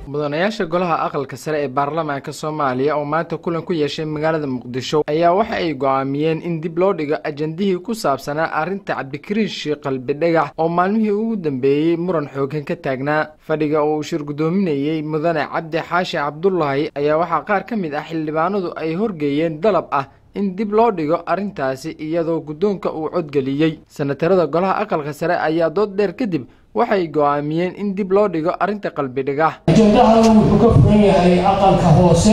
mudanayaasha golaha aqalka sare ee baarlamaanka soomaaliya oo maanta kulan ku yeeshay magaalada muqdisho ayaa waxa ay go-aamiyeen in dib loo dhigo ajandihii ku saabsanaa arrinta cabdikariin sheekh qalbi dhagax oo maalmihii ugu dambeeyey muran xoogan ka taagnaa fadhiga oo uu shir guddoominayey mudane cabdi xaashi cabdulaahi ayaa waxaa qaar ka mid ah xildhibaanadu ay horgeeyeen dalab ah in dib loo dhigo arrintaasi iyadoo guddoonka uu codgeliyey senatarada golaha aqalka sare ayaa dood dheer kadib waxay go-aamiyeen in dib loo dhigo arrinta qalbi dhigax ajendahan wuxuu ka furan yahay aqalka hoose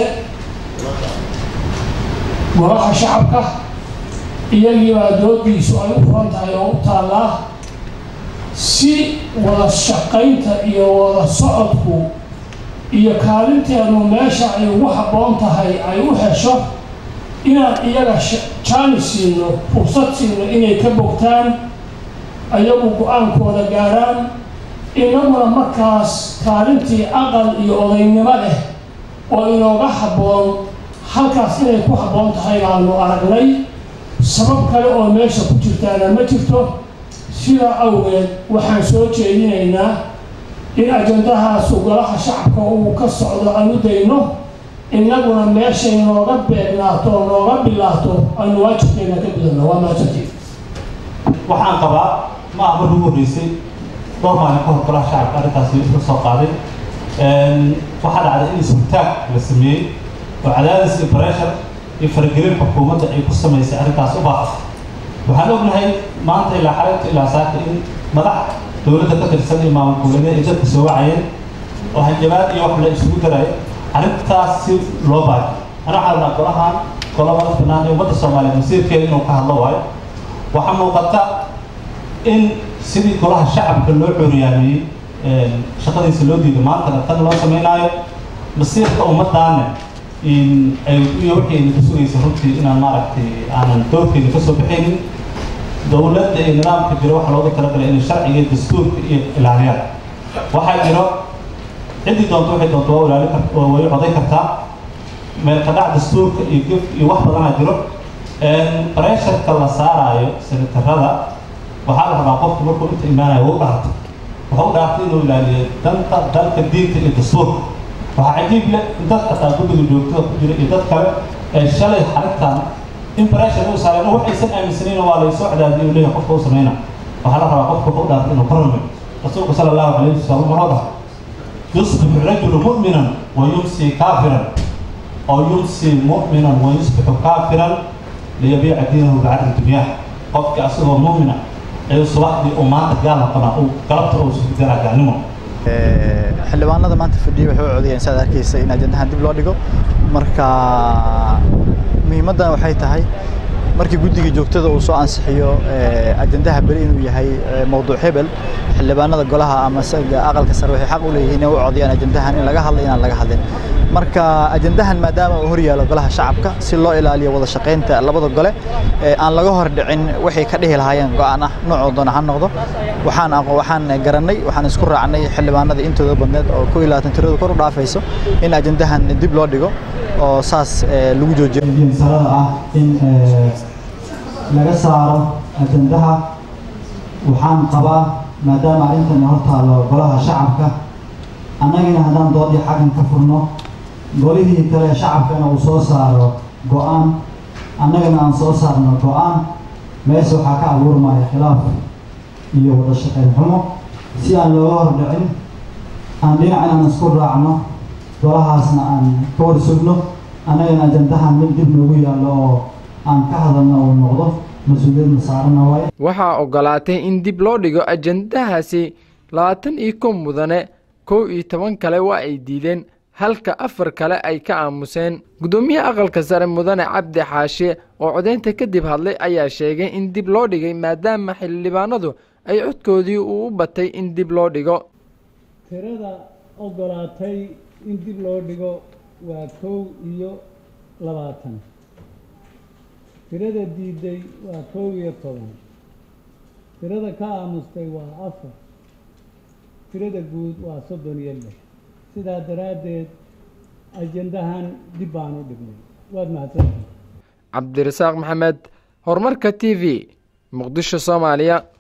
golaha shacabka iyagiibaa doodiisu ay u furan tahay oo u taallaa si wada shaqaynta iyo wada socodku iyo kaalinteenu meesha ay ugu habboon tahay ay u hesho inaan iyaga jaani siino fursad siino inay ka bogtaan ayagu go-aankooda gaaraan inaguna markaas kaalintii aqal iyo odaynimo leh oo inooga habboon halkaas inay ku habboon tahay baanu aragnay sabab kale oo meesha ku jirtaana ma jirto sidaa awgeed waxaan soo jeedinaynaa in ajandahaasu golaha shacabka uu ka socdo aan u dayno innaguna meeshay nooga beegnaato oo nooga bilaato aynu waajibkeena ka gudano waa mahadsantii waxaan qabaa ma aha markii ugu horreysay dhowr maalin ka hor golaha shacabka arrintaasi ka soo qaaday waxaa dhacday in isbitaag la sameeyey oo cadaadis iyo bareshar iyo faragelin xukuumadda ay ku samaysay arrintaas u baaqatay waxaan ognahay maanta ilaa xalinta ilaa saaka in madax dowladda ka tirsan iyo maamul goboleedyada ay dadka soo wacayeen oo hanjabaad iyo wax la isugu daraya arrintaas si loo baajo ana waxaa rabnaa golahan golobada bannaan ee ummadda soomaaliyeed masiirkeeda inuu ka hadlo waayo waxaa muuqata in sidii golaha shacabka loo coriyaamiyey shaqadiisa loo diiday maantana tan loo samaynaayo masiirka ummadaana iyo wixii ayna ka sugaysa runtii inaan maaragtay aanan doorkeeda ka soo baxaynin dowladda iyo nidaamka jiro waxaa looga talagalay inay sharciga iyo dastuurka iyo ilaaliyaan waxaa jiro ciddii doonto waxay doonto waa ilaali kart waa way coday kartaa meel kadhac dastuurka iyo gef iyo wax badanaa jiro bareesharka la saaraayo senatarada waxaa la rabaa qofku markuu inta imaanayo waa u dhaartay wuxuu u dhaartay inuu ilaaliyo danta dalka diinta iyo dastuurka waxaa cajiib leh in dad xataa guddiga joogtada ku jira iyo dad kale ee shalay xarintan in bareeshar uu saareen wax aysan aaminsanayn waa laysoo cadaadiyay uu leeyahay qofka u samayna waxaa la rabaa qofka wuxuu u dhaartay inuu ka rumeyo rasuulku sala allahu calayhi wasalam wuxuu dhahay يصبح الرجل مؤمنا ويمسي كافرا أو يمسي مؤمنا ويصبح كافرا ليبيع دينه بعد الدنيا قفك أصله مؤمنا أي صباح دي أمانة قال قنا أو قلبت أو سبتنا كعنمه xildhibaanada maanta fadhiya waxay u codayeen saad arkaysa in ajandahan dib loo dhigo marka muhiimaddan waxay tahay markii guddiga joogtada uu soo ansixiyo ajandaha beri inuu yahay mowduuc hebel xildhibaanada golaha ama aqalka sare waxay xaq u leeyihiin inay u codiyaan ajandahan in laga hadla inaan laga hadlin marka ajandahan maadaama uu horyaalo golaha shacabka si loo ilaaliyo wada shaqaynta labada gole aan laga hor dhicin waxay ka dhihi lahaayeen go'aan ah noocoo doona ha noqdo waxaan waxaan garannay waxaan isku raacnay xildhibaanada intooda badneed oo ku ilaatan tiradu kor u dhaafayso in ajandahan dib loo dhigo oo saas lagu joojiyo salada ah in laga saaro ajandaha waxaan qabaa maadaama arrintan hor taalo golaha shacabka annagina haddaan doodii xaggan ka furno golihii kale shacabkana uu soo saaro go-aan annagana aan soo saarno go-aan meesha waxaa ka abuurmaya khilaaf iyo wada shaqayn xumo si aan looga hor dhicin aan dhinac inaan isku raacno golahaasna aan ka war sugno annagana ajandahan mid dib noogu yaallo oo aan ka hadalno uu noqdo mas-uuliyadna saarana waaye waxaa ogolaatay in dib loo dhigo ajandahaasi labaatan iyo kow mudane kow iyo toban kale waa ay diideen halka afar kale ay ka aamuseen guddoomiyaha aqalka sare mudane cabdi xaashe oo codaynta kadib hadlay ayaa sheegay in dib loo dhigay maadaama xildhibaanadu ay codkoodii uu u batay in dib loo dhigo tirada ogolaatay in dib loo dhigo waa kow iyo labaatan tirada diiday waa kow iyo toban tirada ka aamustay waa afar tirada guud waa soddon iyo lix sidaa daraaddeed ajandahan dib baan u dhignay waad mahadsantahay cabdirasaaq maxamed horumarka t v muqdisho soomaaliya